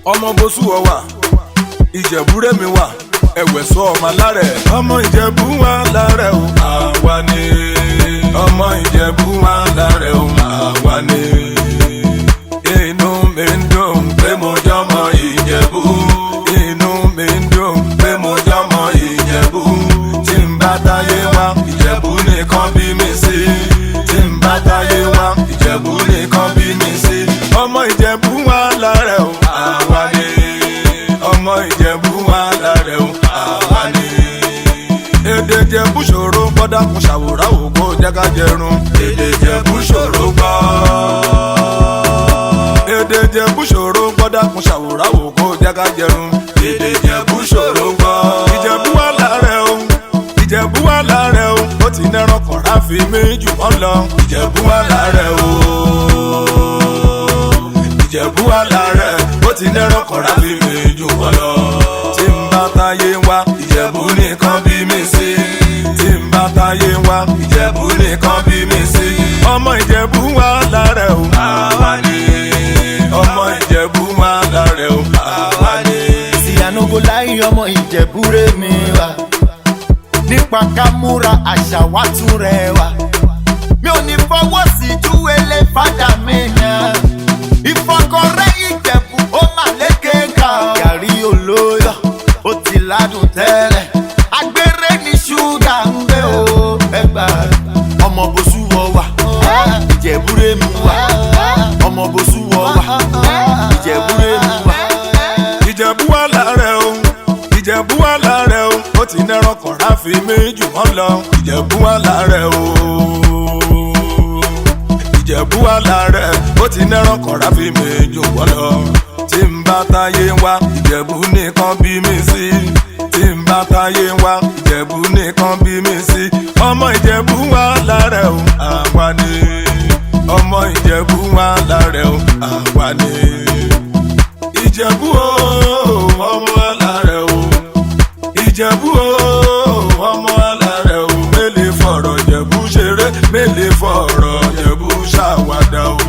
ọmọ bosú ọ wà ìjẹ̀búrẹ́ mi wà ẹ̀wẹ̀ sọ ọmọ alárẹ̀ ọmọ ìjẹ̀bú wà lárẹ̀ o àwa ni ọmọ ìjẹ̀bú wà lárẹ̀ o àwa ni inú mi ń dùn pé mo jọmọ ìjẹ̀bú inú mi ń dùn pé mo jọmọ ìjẹ̀bú tí n bá táyé wá ìjẹ̀bú nìkan bí mi sí tí n bá táyé wá ìjẹ̀bú nìkan bí mi sí ọmọ ìjẹ̀bú wà lárẹ̀ o àwa ni ọmọ ìjẹ̀bú wà lárẹ̀ o àwa ni. èdè jẹ̀bú ṣòro gbọ́dá kun ṣàwòrán ògbó jẹ́ká jẹrun èdè jẹ̀bú ṣòro gbọ́. èdè jẹ̀bú ṣòro gbọ́dá kun ṣàwòrán ògbó jẹ́ká jẹrun èdè jẹ̀bú ṣòro gbọ́. ìjẹ̀bú wà lárẹ̀ o ìjẹ̀bú wà lárẹ̀ o ó ti nẹ́ràn kọ̀ọ̀rá fi mí jù wọ́n lọ ìjẹ̀bú wà lárẹ̀ o ìjẹ̀bú wà lárẹ̀ ó ti nẹ́ràn kọ̀ọ̀rá fi mí jù wọ́n lọ. tí n bá táyé wá ìjẹ̀bú nìkan bí mi sí. tí n bá táyé wá ìjẹ̀bú nìkan bí mi sí. ọmọ ìjẹ̀bú wà lárẹ̀ o àwa ni. ọmọ ìjẹ̀bú wà lárẹ̀ o àwa ni. sí ànúgbò láyé ọmọ ìjẹ̀búrẹ́ mi wá nípa ká múra àṣà wá tún rẹwà mi ò ní fọwọ́ sí júwèlé fàdà mi yàn ìfọkọrẹ́ ìjẹ̀bù ó mà lékè ká gàrí olóyọ̀ ó ti ládùn tẹ́lẹ̀ agbére ní ṣúgà ń gbé o ẹgbà ọmọ bosú wọ wà ìjẹ̀búrẹ́ mi wà ọmọ bosú wọ wà ìjẹ̀búrẹ́ mi wà. ìjẹ̀bú wà lárẹ̀ o ìjẹ̀bú wà lárẹ̀ o ó ti nẹ́ràn kọ̀ọ̀rá fi mí jù wọ́n lọ ìjẹ̀bú wà lárẹ̀ o ìjẹ̀bú wà lárẹ̀ ó ti nẹ́ràn kọ̀ọ̀rá fi mí jù wọ́n lọ tí n bá táyé wá ìjẹ̀bú nìkan bí mi sí tí n bá táyé wá ìjẹ̀bú nìkan bí mi sí ọmọ ìjẹ̀bú wà lárẹ̀ o àwa ni ọmọ ìjẹ̀bú wà lárẹ̀ o àwa ni ìjẹ̀bú o ọmọ alárẹ̀ o ìjẹ̀bú o ọmọ alárẹ̀ o mélèé fọ̀rọ̀ jẹ̀bú ṣeré mélèé fọ̀rọ̀ jẹ̀bú ṣàwádà o.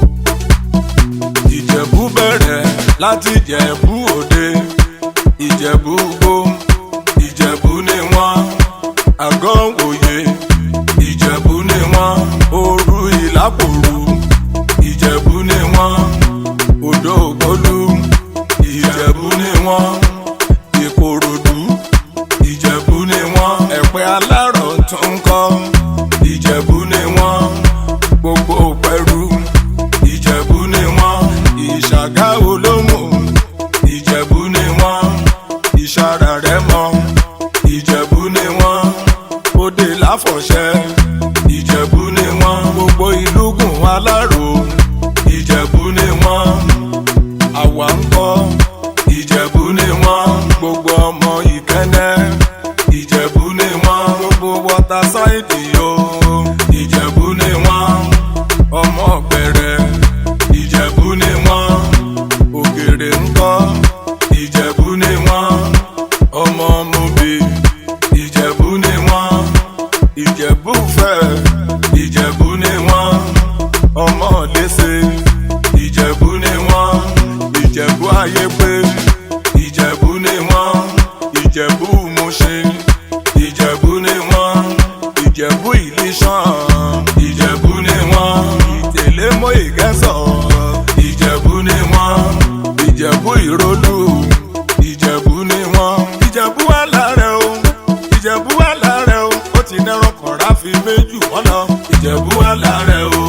ìjẹ̀bú bẹ̀rẹ̀ láti jẹ̀bú òde ìjẹ̀bú gbó ìjẹ̀bú ni wọ́n àgọ́ òye ìjẹ̀bú ni wọ́n òru ìlàpòrú ìjẹ̀bú ni wọ́n odò ògbólú ìjẹ̀bú ni wọ́n ìkòròdú ìjẹ̀bú ni wọ́n ẹ̀pẹ́ alárọ̀ tó ń kọ́ ìjẹ̀bú ni wọ́n gbogbo pẹ̀rú ìjẹ̀bú ni wọ́n ìṣàgá olómù ìjẹ̀bú ni wọ́n ìṣàrà rẹ̀ mọ́ ìjẹ̀bú ni wọ́n òde láfọ̀ṣẹ́ ìjẹ̀bú ni wọ́n gbogbo ìlúgùn alárò ìjẹ̀bú ni wọ́n àwa ń kọ́ ìjẹ̀bú ni wọ́n gbogbo ọmọ ìkẹ́nẹ́ ìjẹ̀bú ni wọ́n gbogbo wọ́tà sáìdì o ìjẹ̀bú ni wọ́n ọmọ ọ̀gbẹ̀rẹ̀ ìjẹ̀bú ni wọ́n ògèrè ń kọ́ ìjẹ̀bú ni wọ́n ọmọ mobi ìjẹ̀bú ni wọ́n ìjẹ̀bú fẹ́ ìjẹ̀bú ni wọ́n ọmọ lẹ́sẹ̀ ìjẹ̀bú ni wọ́n ìjẹ̀bú ayé pé ìjẹ̀bú ni wọ́n ìjẹ̀bú Mùṣín ìjẹ̀bú ni wọ́n ìjẹ̀bú ìlísàn ìjẹ̀bú ni wọ́n ìtẹ̀lẹ́mọ́ ìgẹ́sọ̀ ìjẹ̀bú ni wọ́n ìjẹ̀bú ìrólù ìjẹ̀bú ni wọ́n ìjẹ̀bú wà lárẹ̀ o ìjẹ̀bú wà lárẹ̀ o ó ti nẹ́rọ̀ kọ̀ọ̀rá fi méjì wọ́n lọ ìjẹ̀bú wà lárẹ̀ o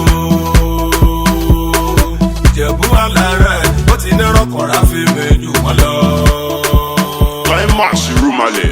ìjẹ̀bú wà lárẹ̀ ó ti nẹ́rọ̀ kọ̀ọ̀rá fi méjì wọ́n lọ. Climax Rumale.